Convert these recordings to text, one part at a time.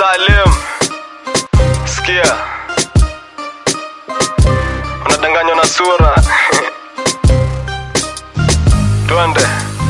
Salim, sikia, unadanganywa na sura. Twende.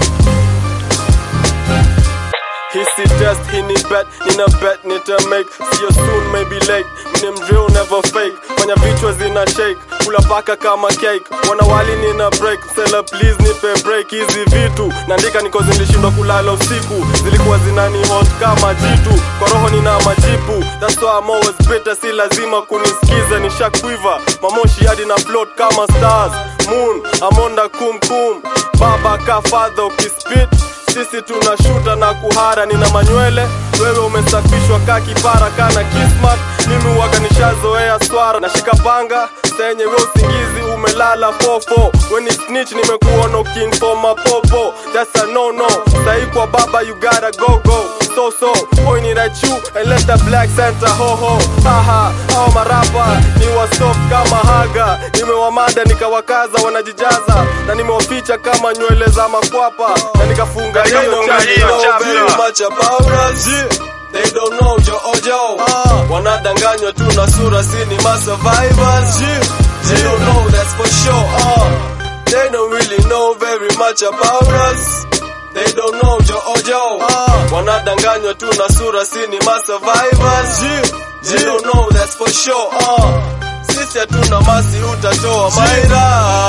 Hisi test hii ni bet, nina bet nita make See you soon maybe late, mini mdrill never fake Fanya vichwa zina shake, kula paka kama cake Wana wali nina break, sela please nipe break Hizi vitu, naandika niko zilishindwa kulala usiku Zilikuwa zinani hot kama jitu, kwa roho nina majipu That's why I'm always better, si lazima kunisikiza Nisha quiver, mamoshi hadi na float kama stars Moon, amonda kum kum Baba ka father ukispit sisi tunashuta na kuhara, nina manywele, wewe umesafishwa ka kipara kana kismat, mimi waga nishazoea swara, nashika panga senye we usingizi umelala fofo, weni snitch nimekuona king for mapopo, that's a no no, sahi kwa baba you gotta go go so so pointing at you and let the black Santa ho ho haha hao marapa ni wasoft kama haga nimewamada nikawakaza wanajijaza na nimewaficha kama nywele za makwapa na nikafunga They hiyo don't chapter. really know Chapter. very much about us. They don't know jo ojo. Wanadanganywa tu na sura, si ni ma survivors. They don't know that's for sure. Uh. They don't really know very much about us. They don't know jo ojo. Wanadanganywa tu na sura, si ni ma survivors. They don't know that's for sure. Uh. Sisi hatuna masi, utatoa maira.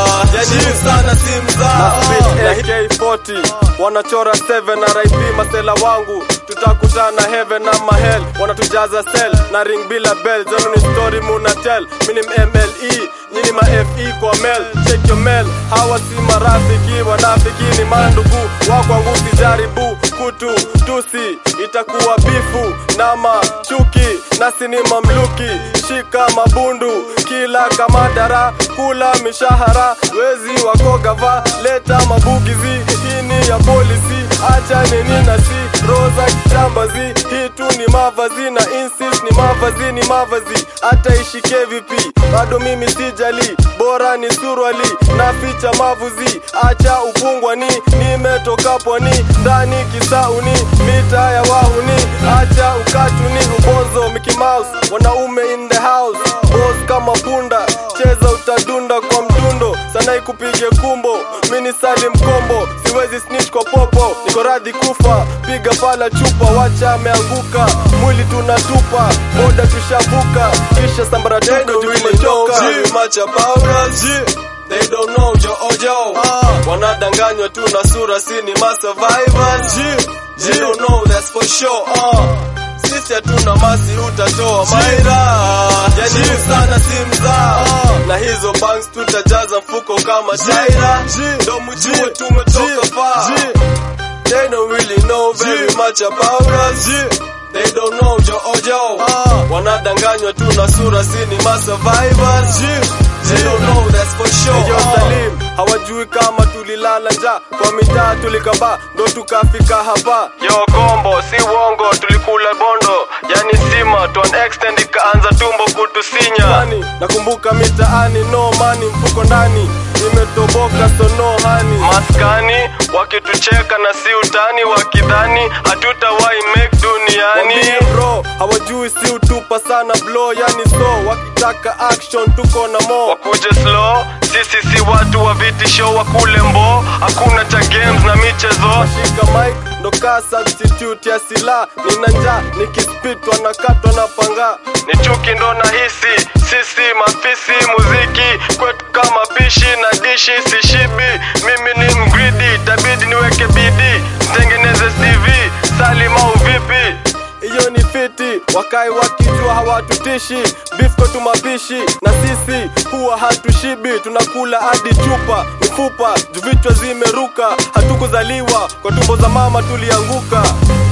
Yani sana si mzaa. na AK40 wanachora 7 na RIP masela wangu tutakutana heaven na mahel wanatujaza cell na ring bila bell zenu ni story muna tell mini MLE nyini ma FE kwa mail check your mail hawa si marafiki wanafiki ni mandugu wakwangu sijaribu kutu tusi itakuwa bifu nama chuki nasi ni mamluki shika mabundu kila kamadara kula mishahara wezi wako gava leta mabugizi hii ni ya polisi acha nini nasi roza kitambazi hii tu ni mavazi na insist ni mavazi ni mavazi hata ishike vipi bado mimi sijali bora ni surwali na ficha mavuzi acha upungwani nimetoka pwani ndani kisauni mita ya wahuni acha ukatuni ubonzo Mickey Mouse wanaume in the house boss kama punda cheza utadunda kwa mdundo sana ikupige kumbo mini sali mkombo siwezi snitch kwa popo niko radhi kufa piga pala chupa wacha ameanguka mwili tunatupa boda tushavuka kisha They sambaratuka don't juu really know tumechoka very much about us. They don't know jo ojo. Wanadanganywa tu na sura, si ni ma survivors. They don't know that's for sure. Uh. Sisi hatuna masi, utatoa maira. Yani sana si mzaa. Na hizo banks tutajaza mfuko kama taira. Ndo mjue tumetoka far. They don't really know very much about us. They don't know jo ojo. Wanadanganywa tu na sura, si ni ma survivors. They don't know that's for sure. Yo Salim, hawajui kama tulilala njaa kwa mitaa tulikaba ndo tukafika hapa. Yo kombo, si uongo, tulikula bondo, yani sima to an extent ikaanza tumbo kutusinya. Mani, nakumbuka mitaani no mani, mfuko ndani imetoboka so no hani. Maskani wakitucheka na si utani, wakidhani hatutawahi make duniani. Wambie bro, hawajui si utupa sana blow, yani so wakitaka action tuko na mo wakuje slow sisi si watu wa vitisho wa kule mbo hakuna cha games na michezo washika mic ndo kaa substitute ya sila nina njaa nikispitwa na katwa na panga ni chuki ndo nahisi sisi mafisi muziki kwetu kama pishi na dishi sishibi mimi ni mgridi tabidi niweke bidii nitengeneze cv salima uvipi hiyo ni fiti wakai wakijua hawatutishi bifko tumapishi na sisi huwa hatushibi tunakula hadi chupa mifupa juu vichwa zimeruka hatukuzaliwa kwa tumbo za mama tulianguka